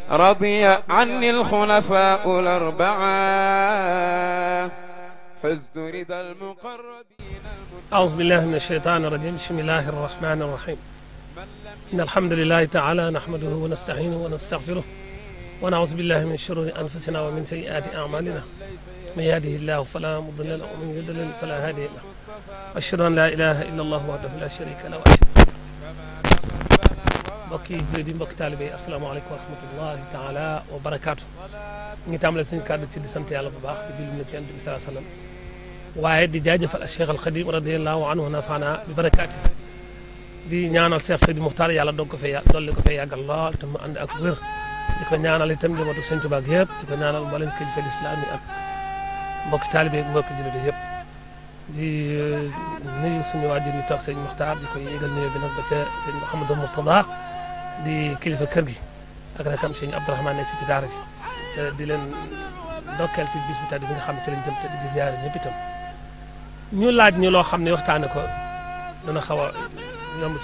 رضي عني الخلفاء الأربعة حزت رضا المقربين أعوذ بالله من الشيطان الرجيم بسم الله الرحمن الرحيم إن الحمد لله تعالى نحمده ونستعينه ونستغفره ونعوذ بالله من شرور أنفسنا ومن سيئات أعمالنا من يهده الله فلا مضل له ومن يضلل فلا هادي له أشهد أن لا إله إلا الله وحده لا شريك له وأشهد mbokki jullit yi mbokki taalibe yi asalaamaaleykum wa rahmatullahi taala wa barakaatu ñu ngi tàmbale suñu kàddu ci di sant yàlla bu baax di julli nag yonent bi salaa sallam waaye di jaajëfal ak Cheikh al Xadim radiallahu anhu nafaana bi barakaati di ñaanal Cheikh Seydi Muxtaar yàlla doog ko fee yà dolli ko fee yàggal lool te mu ànd ak wér di ko ñaanal itam njabootu Sëñ Tuubaa gi yëpp di ko ñaanal mboolem kilifa lislaam yi ak mbokki taalibe yi mbokki jullit yi yëpp di nuyu suñu waajur yi toog sëñ Muxtaar di ko yéegal nuyu bi nag ba ca sëñ Mouhamadou Mourtada di kilifa kër gi ak rakam sëñ Abdourahmane ne fii ci daara ji te di leen ndokkeel ci bis bi tàddi bi nga xam ne ci lañ jëm te di ziyaare ñëpp itam ñu laaj ñu loo xam ne waxtaane ko dana xaw a yomb